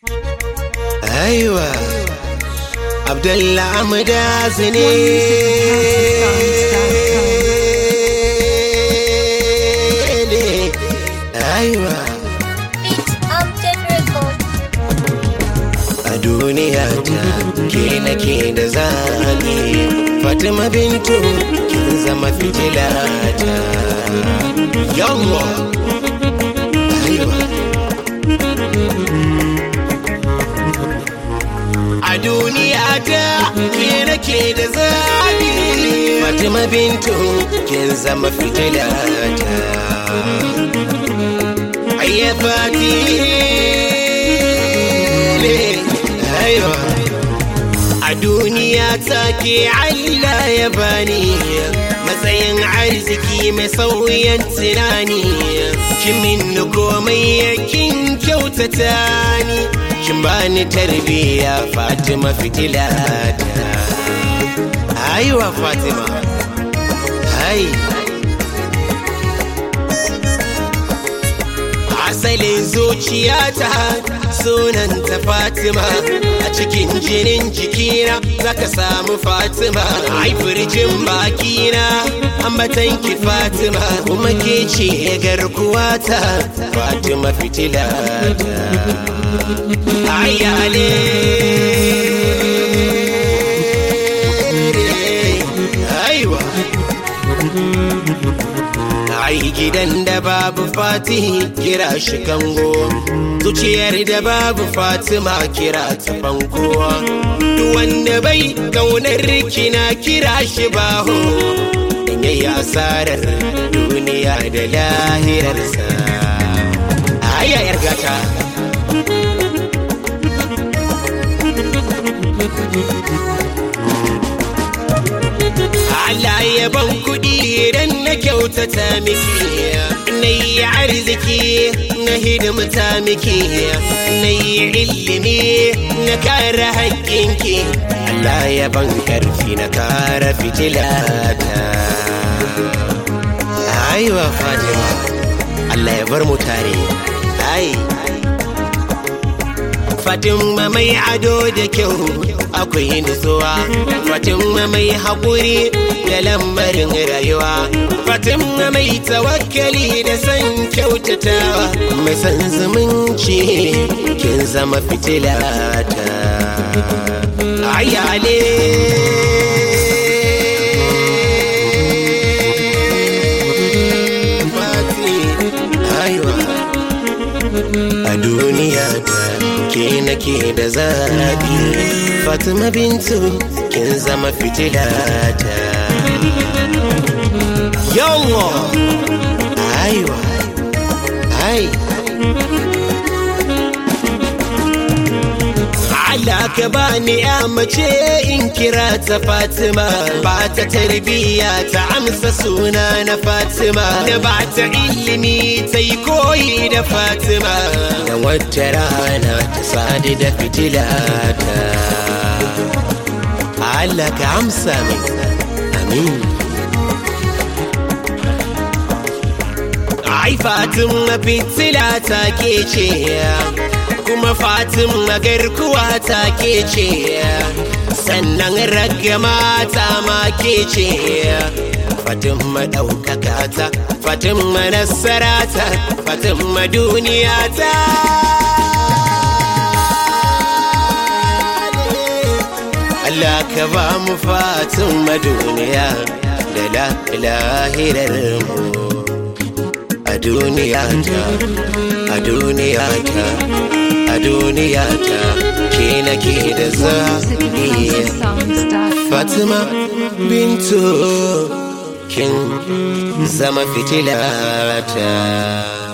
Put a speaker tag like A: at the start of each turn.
A: Aiwa, Abdullah Amdas ne. Aiwa,
B: It's Amjad Records.
A: a duniya ta ke nake da zaɓi. Fatima Bintu kin zama fitila ta. Yawwa, aiwa. A duniya ta ke nake da zaɓi. Fatima Bintu kin zama fitila ta. Ayya fati aiwa. A duniya ta ke Allah ya bani matsayin arziki mai sauyan tunani. Kin min komai kin kyautata ni. Kin bani tarbiya Fatima fitila ta. Aiwa Fatima. Ai. Asalin zuciyata sunanta Fatima a cikin jinin jikina zaka samu Fatima ai firjin bakina ambatanki Fatima kuma ke ce garkuwata Fatima fitila ayale aiwa Ai gidan da babu fati kira shi kango Zuciyar da babu Fatima kira ta fanko Duk wanda bai kaunar kina kira shi baho In yayi asarar duniya da lahirarsa Ai yar gata Allah ya ban kuɗi idan na kyautata miki na yi arziki na hidimta miki na yi ilimi na kare haƙƙinki Allah ya ban ƙarfi na kare fitilata aiwa Fatima Allah ya bar mu tare ai Fatima mai ado da kyau akwai nutsuwa Fatima mai haƙuri da lambarin rayuwa Fatima mai tawakkali da san kyautatawa mai san zumunci kin zama fitila ta ayale Fati, aiwa. a duniya ta ke nake da zaɓi fatima bintu kin zama fitila ta yawa aiwa ai Allah ka bani ya mace in kira ta Fatima ba ta tarbiyya ta amsa suna na Fatima da ba ta ilimi ta yi koyi da Fatima da wata rana ta sadu da fitila ta Allah ka amsa min amin Ai Fatima fitila ta ke ce kuma Fatima garkuwa ta ke ce sannan ragama ta ma ke ce Fatima ɗaukaka ta Fatima nasara ta Fatima duniya ta Allah ka ba mu Fatima duniya da lahirar mu a duniya ta a duniya ta a duniya ta ke nake da zaɓi Fatima Bintu kin zama fitila ta